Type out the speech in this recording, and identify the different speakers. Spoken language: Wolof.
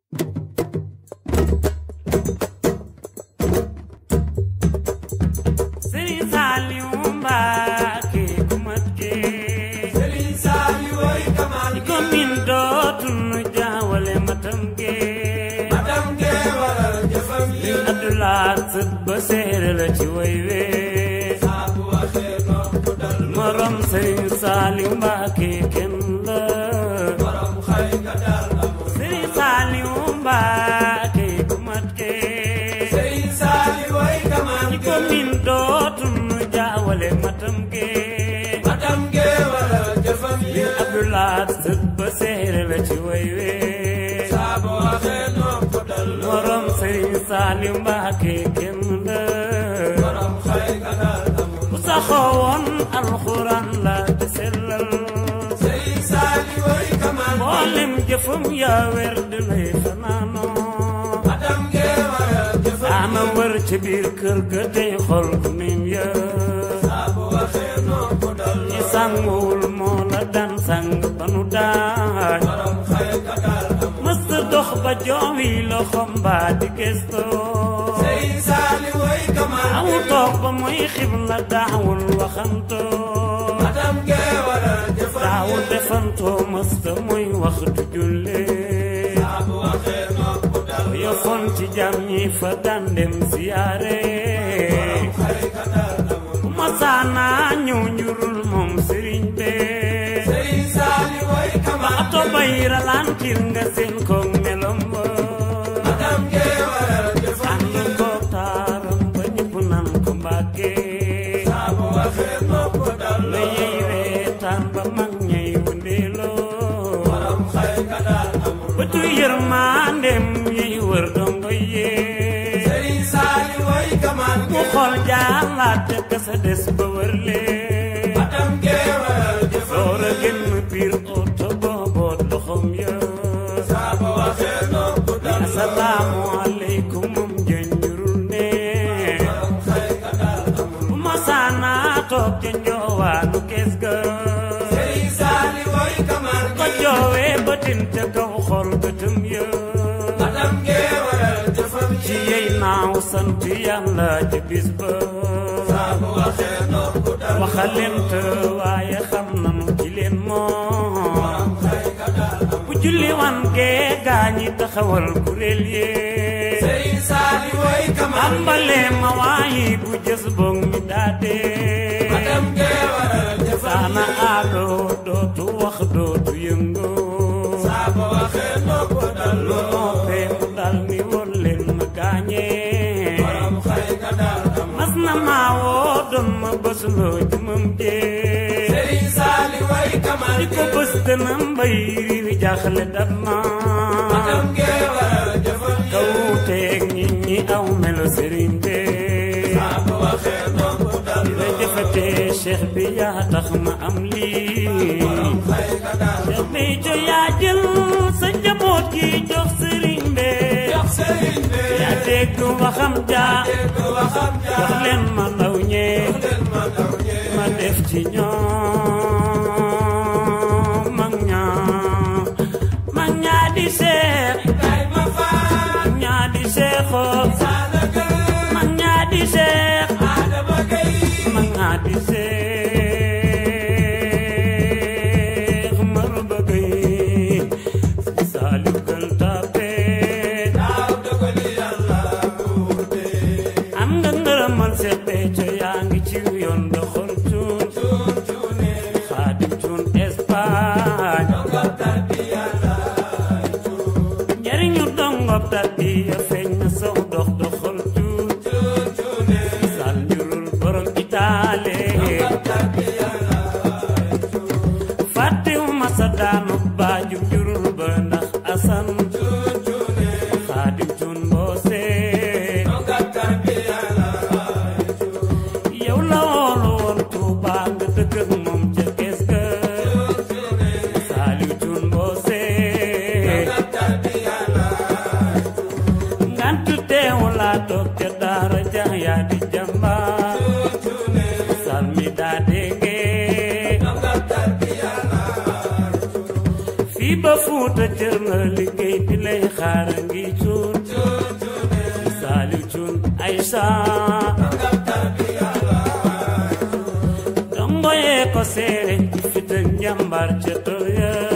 Speaker 1: Sëriñ Saliou Mbacké ku mat gee
Speaker 2: Sëriñ Saliou way kamal
Speaker 1: di ko min dootul nu jaawale matam gee
Speaker 2: matam gee waral jëfam yi
Speaker 1: Abdoulaye sët ba séere la ci way wee
Speaker 2: saa bu waxee nopp dal
Speaker 1: morom Sëriñ Saliou Mbacké kenn la
Speaker 2: borom xay ka dal amul
Speaker 1: Sëriñ Saliou Mbacké ku mat gee
Speaker 2: Sëriñ Saliou way kamal
Speaker 1: di ko min dootul nu jaawale matam gee
Speaker 2: matam gee waral jëfam yi
Speaker 1: Abdoulaye sët ba séere la ci way wee
Speaker 2: saa bu waxee nopp dal
Speaker 1: morom Sëriñ Saliou Mbacké kenn la
Speaker 2: borom xay ka dal amul
Speaker 1: ku saxoo woon alxuraan la te sellal
Speaker 2: Sëriñ Saliou way kamal
Speaker 1: mboolem jëfam yaa wer di lay fanaanoo
Speaker 2: matam gee waral jëfam
Speaker 1: daana wër ci biir kër ga tey xol ku nim ya
Speaker 2: saa bu waxee nopp dal
Speaker 1: ñi sànguwul moo la daan sàng ba nu daaj
Speaker 2: borom xay ka dal amul
Speaker 1: mësta dox ba joowi loxom baa di gëstoo
Speaker 2: Sëriñ Saliou way kamal
Speaker 1: awu toog ba muy xibla daawul waxantoo
Speaker 2: matam gee waral jëfam
Speaker 1: daawul
Speaker 2: yi
Speaker 1: defantoo mësta muy waxtu jullee
Speaker 2: saa bu waxee nopp dal
Speaker 1: yofoon ci jam ñi fa daan dem siyaare
Speaker 2: xay ka dal amul
Speaker 1: bu masaana ñëw njurul moom sëriñ bee
Speaker 2: Sëriñ Saliou way
Speaker 1: ba
Speaker 2: kamal
Speaker 1: ato bay ralantir nga seen koog melom ba
Speaker 2: matam gee waral jëfam
Speaker 1: ànd koog taaram ba ñëpp nan ko mbàggee
Speaker 2: saa bu waxee nopp dal
Speaker 1: la yey reetaan ba mag ñay wëndeeloo
Speaker 2: borom xay ka dal amul
Speaker 1: bëtu yërmaandem yiy wër dongo yee
Speaker 2: Sëriñ Saliou way kamal
Speaker 1: mu xool jaalaat te kasa des ba wër lee
Speaker 2: matam gee waral jëfam
Speaker 1: door a génn biir oto booboot loxom ya
Speaker 2: saa bu waxee nopp dal
Speaker 1: asalaamu aleykum moom jënjurul ne
Speaker 2: borom xay ka dal amul
Speaker 1: bu masaana toog ca njoowaanu kees ga
Speaker 2: Sëriñ Saliou way kamal
Speaker 1: ko joowee bëtin ca kaw xol bëtëm ya
Speaker 2: matam gee waral jëfam
Speaker 1: ci
Speaker 2: yi
Speaker 1: yey naaw sant yàlla ca bis ba
Speaker 2: saa bu waxee nopp dal
Speaker 1: waxalent waaye xam nanu ci leen moom
Speaker 2: borom xay ka dal amul
Speaker 1: bu julli wan gee gaañi taxawal kuréel yee
Speaker 2: Sëriñ Saliou way kamal
Speaker 1: ambale ma waayi bu jës boog mi daadee
Speaker 2: matam gee waral jëfam
Speaker 1: saana aadoo dootu wax dootu yëngu
Speaker 2: saa bu waxee nopp dal
Speaker 1: lu noppee mu dal ni woon leen ma gaañee
Speaker 2: borom xay ka dal amul
Speaker 1: mas na maa woo doon ma bësuloo jëmam jee
Speaker 2: Sëriñ Saliou way kamal
Speaker 1: di ko bës dana mbay riir jaaxle dab na
Speaker 2: matam gee waral jëfam yi
Speaker 1: kawuteeg nit ñi aw melo sëriñ bee
Speaker 2: saa bu waxee nopp dal
Speaker 1: la jëfatee cheikh bi yaa tax ma am lii
Speaker 2: xay ka dal
Speaker 1: cheikh bi jo yaa jël sa njaboot gi jox sëriñ bee
Speaker 2: jox sëriñ bi
Speaker 1: yaa dégg waxam jaa
Speaker 2: dégg waxam
Speaker 1: jox
Speaker 2: jaar
Speaker 1: leen ma ndaw ñee
Speaker 2: leen ma daw ñee
Speaker 1: ma def ci ñoom mag ñaa mag ñaa di seex
Speaker 2: kay ma faal
Speaker 1: mag ñaa di seexoo
Speaker 2: saana gën
Speaker 1: mag ñaa di seex
Speaker 2: Adama Gaye
Speaker 1: mag ñaa di seex maru bëggay Saliou Gueule Tapée
Speaker 2: daaw dogali yàlla wuute
Speaker 1: am nga ngërëmal seet becco yaa ngi ci yoon doxal cuun
Speaker 2: cuun cuune
Speaker 1: xaadim cuun Espagne
Speaker 2: dongal tarbi yàlla
Speaker 1: njariñu dongob tarbiya feeñ na sow dox doxal cuun
Speaker 2: cuun cuune
Speaker 1: sal njurul borom itaale
Speaker 2: tarbi yàlla
Speaker 1: fàttewuma sa daanu baaju njurul ba ndax asan
Speaker 2: cuun cuune
Speaker 1: xaadim cuun mboose
Speaker 2: dongal tarbi yàlla
Speaker 1: yow la woolu woon Tuuba nga dëkk ak moom ca kees ga
Speaker 2: cuun cuune
Speaker 1: Saaliw cuun mboose
Speaker 2: dongal tarbi yàlla
Speaker 1: ngant teewu laa toog ca daara ja yaa di jàmbaar
Speaker 2: cuun cuune
Speaker 1: sal mi daa déggee
Speaker 2: dongal tarbi yàlla
Speaker 1: fii ba fuuta cër la liggéey bi lay xaara ngi cuun saaliw cuun ay saa dongo yee ko seere fit ak njàmbaar ca tool ya